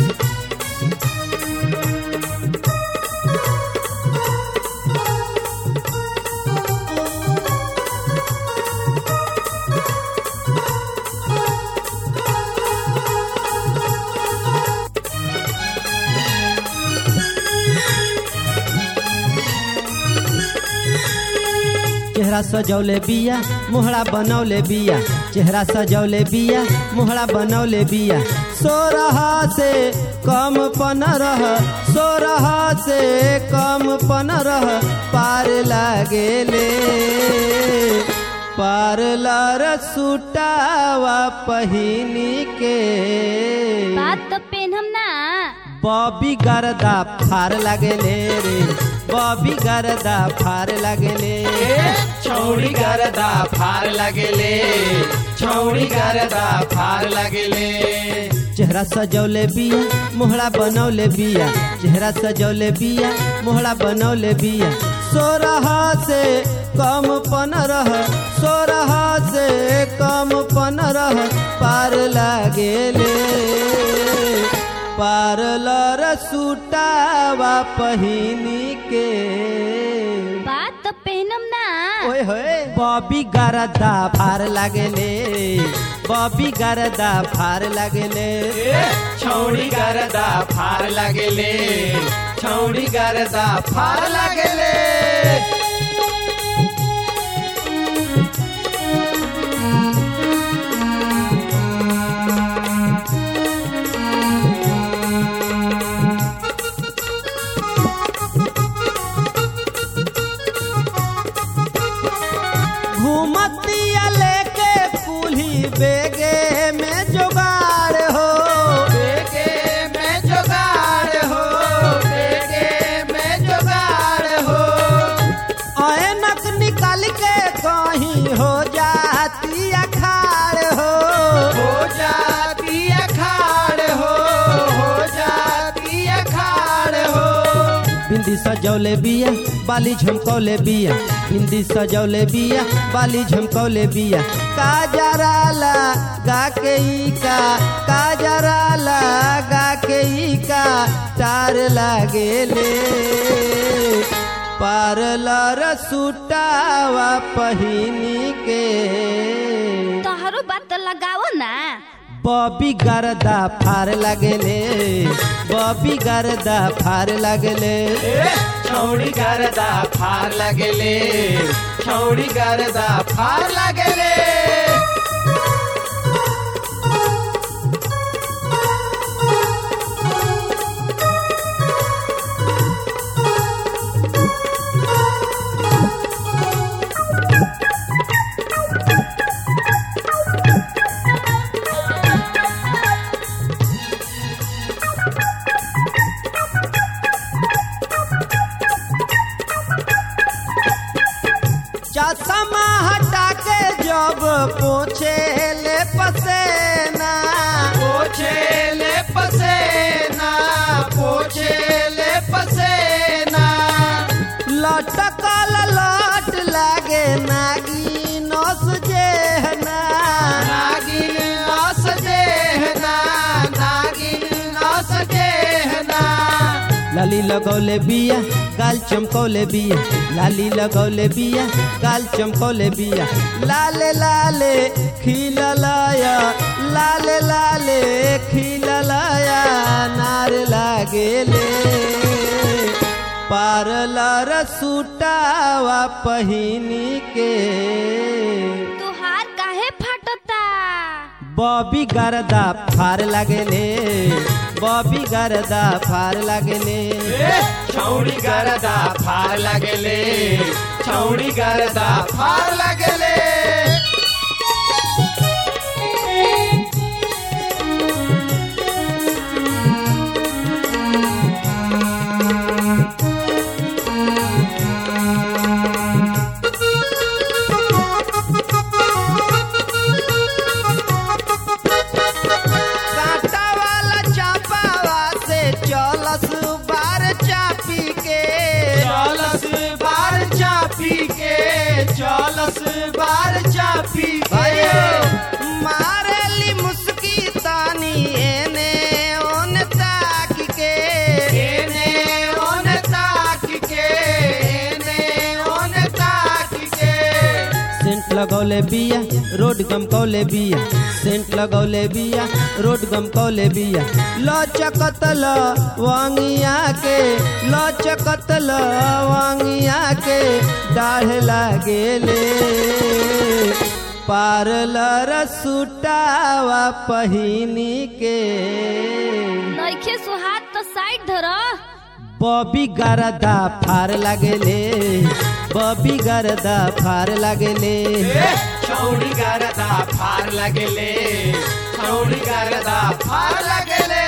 चेहरा सजौले बिया मोहरा बनौले बिया चेहरा सजौले बिया मोहरा बनौले बिया सोरह से कम पन रह सोरह से कम पन रह पार लागेले पार्लर सुटावा पहिनी के बात तो पेनहम ना बॉबी गरदा फार लगेले रे बॉबी गरदा फार लगेले छौड़ी गरदा फार लगेले छौड़ी गरदा फार लगेले चेहरा सजौले बिया मोहरा बनौले बिया चेहरा सजौले बिया मोहरा बनौले बिया सोरह से कम पन रह सोरह से कम पन रह पार लागेले पार्लर सुटावा पहिनी के बात तो पेनहम ना ओए होए बॉबी गरदा फार लागेले बॉबी गरदा फार लागेले छौड़ी गरदा फार लगेले छौड़ी गरदा फार लगेले घूमतिया लेके कुल्ही बेगे में जुगाड़ हो बेगे में जुगाड़ हो बेगे में जुगाड़ हो ऐनक निकल के कहीं हो जाती अखाड़ हो हो जाती अखाड़ हो हो जाती अखाड़ हो बिंदी सजौले बिया बाली झमकौले बिया बिंदी सजौले बिया बाली झमकौले बिया काजराला गा के ई का काजराला गा के ई का तार लागेले पार्लर सुटावा पहिनी के तोहरो बात तो लगाओ ना बॉबी गरदा फार लगेले बॉबी गरदा फार लगेले छौड़ी गरदा फार लगेले छौड़ी गरदा फार लगेले चश्मा हटा के जब पोछे ले पसेना पोछे ले पसेना पोछे ले पसेना लटकल लट लागे नागी नस जेहना नागिन नस देहना नागिन नस देहना लाली लगौले बिया गाल चमकौले बिया लाली लगौले बिया गाल चमकौले बिया लाले लाले खिललाया लाले लाले खिललाया नार लागेले पार्लर सुटावा पहिनी के तुहार काहे फटता बॉबी गरदा फार लगेले बॉबी गरदा फार लगेले छौड़ी गरदा फार लगेले छौड़ी गरदा फार लगेले कांटा वाला चापावा से चलस बार चापी के चलस बार चापी के चलस बार चापी के भाइयों, मारेली मुस्की तानी एने ओने ता लगौले बिया रोड गमकौले बिया सेंट लगौले बिया रोड गमकौले बिया लचकत लवंगिया के लचकत लवंगिया के डाढ़ लागेले पार्लर सुटावा पहिनी के नइखे सुहात तो साइड धर बबी गरदा फार लागेले बबी गरदा फार लागेले छौड़ी गरदा फार लगेले छौड़ी गरदा फार लगेले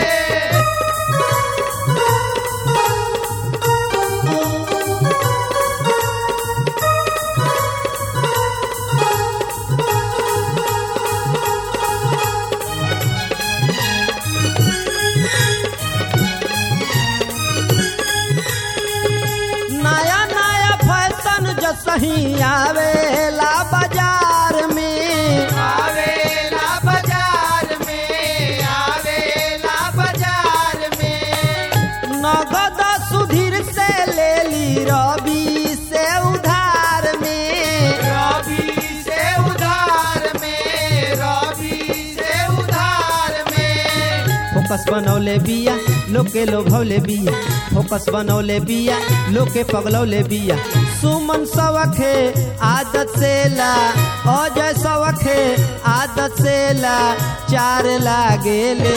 नया नया फैशन जो सही आवेला बाजार में आवेला बाजार में आवेला बाजार में नगद सुधीर से ले ली रवि से उधार में रवि से उधार में रवि से उधार में फोकस बनौले बिया लोके लोभौले बिया फोकस बनौले बिया लोके पगलौले बिया सुमन सवखे आदत से ला अजय सवखे आदत से ला चार लागेले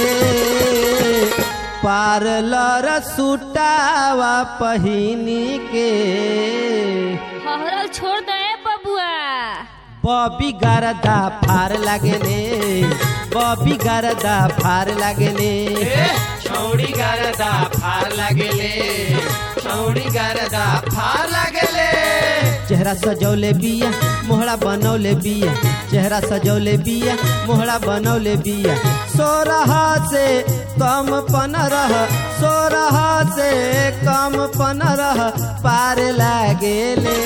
पार्लर सुटावा पहिनी के हहरल छोड़ दे बबुआ बबी गरदा फार लागेले बबी गरदा फार लागेले छौड़ी गरदा फार लगेले छौड़ी गरदा फार लगेले चेहरा सजौले बिया मोहरा बनौले बिया चेहरा सजौले बिया मोहरा बनौले बिया सोरह से कम पन रह सोरह से कम पन रह पार लागेले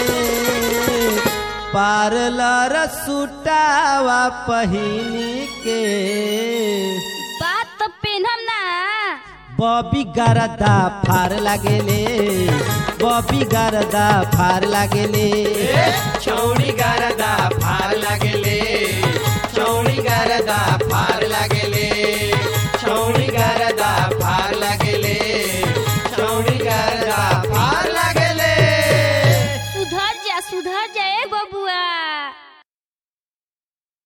पार्लर सुटावा पहिनी के बात तो पेनम ना बबी गरदा फार लागेले बबी गरदा फार लागेले छौड़ी गरदा फार लगेले छौड़ी गरदा फार